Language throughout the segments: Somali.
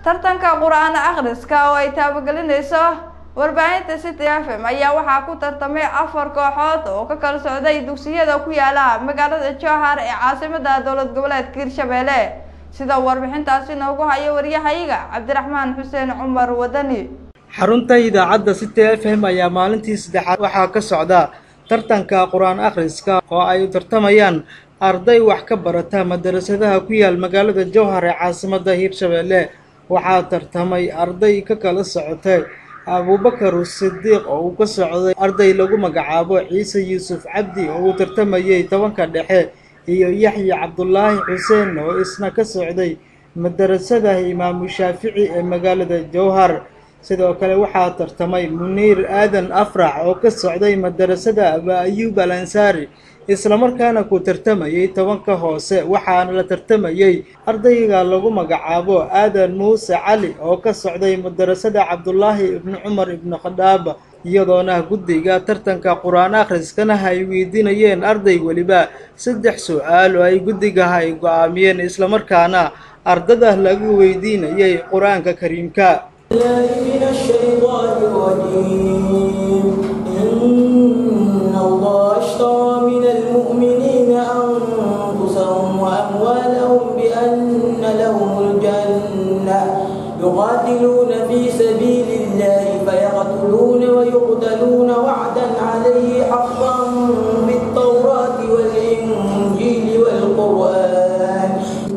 tartanka qur-aan akhriska oo ay taabagelinayso warbaahinta city f m ayaa waxaa ku tartamay afar kooxood oo ka kala socday dugsiyada ku yaala magaalada jowhar ee caasimada dowlad goboleedka hirshabelle sida warbixintaasi noogu hayo waryahayaga cabdiraxmaan xuseen cumar wadani xarunta idaacadda city f m ayaa maalintii saddexaad waxaa ka socda tartanka qur-aan akhriska oo ay u tartamayaan arday wax ka barata madarasadaha ku yaal magaalada jowhar ee caasimada hirshabelle waxaa tartamay arday ka kala socotay abuubakar sidiiq oo uu ka socday arday lagu magacaabo ciise yuusuf cabdi oo uu tartamayay tobanka dhexe iyo yaxya cabdulaahi xuseen oo isna ka socday madarasada imaamu shaafici ee magaalada jowhar sidoo kale waxaa tartamay muniir aadan afrax oo ka socday madarasada aba ayuub al ansaari islamarkaana ku tartamayay tobanka hoose waxaana la tartamayay ardayga lagu magacaabo aadan muuse cali oo ka socday madarasada cabdulaahi ibni cumar ibni khadaab iyadoona guddiga tartanka qur-aan akhriskana ay weydiinayeen arday weliba saddex su-aal oo ay guddigaha ay go-aamiyeen islamarkaana ardada lagu weydiinayay qur-aanka kariimka من الشيطان الرجيم إن الله اشترى من المؤمنين أنفسهم وأموالهم بأن لهم الجنة يقاتلون في سبيل الله فيقتلون ويقتلون وعدا عليه حقا بالتوراة والإنجيل والقرآن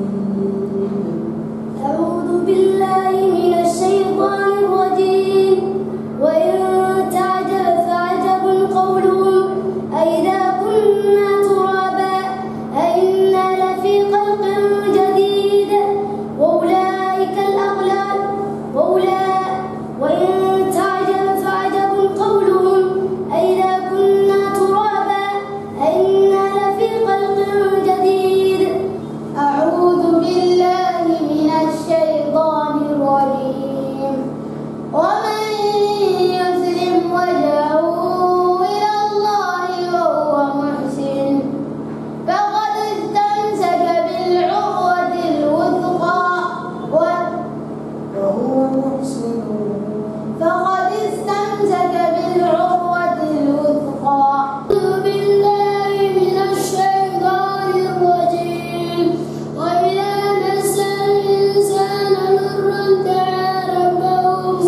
أعوذ بالله من الشيطان الرجيم وإن تعجب فعجب قولهم أئذا كنا ترابا أئنا لفي خلق جديد وأولئك الأغلال وأولئك وإن تعجب فعجب قولهم أئذا كنا ترابا أئنا لفي خلق جديد أعوذ بالله من الشيطان الرجيم ومن يسلم وجهه إلى الله وهو محسن فقد استمسك بالعروة الوثقى و- وهو محسن فقد استمسك بالعروة الوثقى أعوذ بالله من الشيطان الرجيم وإذا مس الإنسان ضر دعا ربه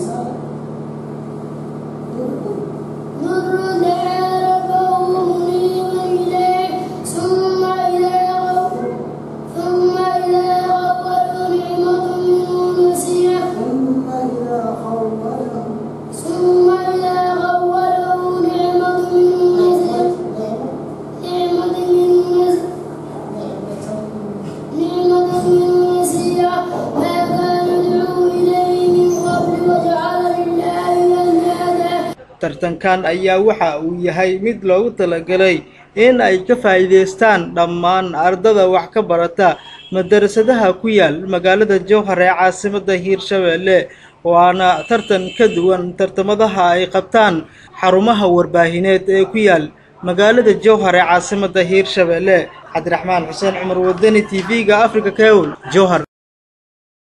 ضر دعا ربه منيبا إليه ثم إذا غفر ثم إذا غفر نعمة منه نسيه ثم إذا خوله ثم إذا خوله نعمة منه نسيه نعمة منه نسيه نعمة منه نسيه ما كان يدعو إليه من قبل وجعل لله أندادا tartankan ayaa waxa uu yahay mid loogu talagalay in ay ka faa'iidaystaan dhammaan ardada wax ka barata madarasadaha ku yaal magaalada jowhar ee caasimada hiirshabelle waana tartan ka duwan tartamadaha ay qabtaan xarumaha warbaahineed ee ku yaal magaalada jowhar ee caasimada hiirshabelle cabdiraxmaan xuseen cumar wadani t v-ga africa kewl jowhar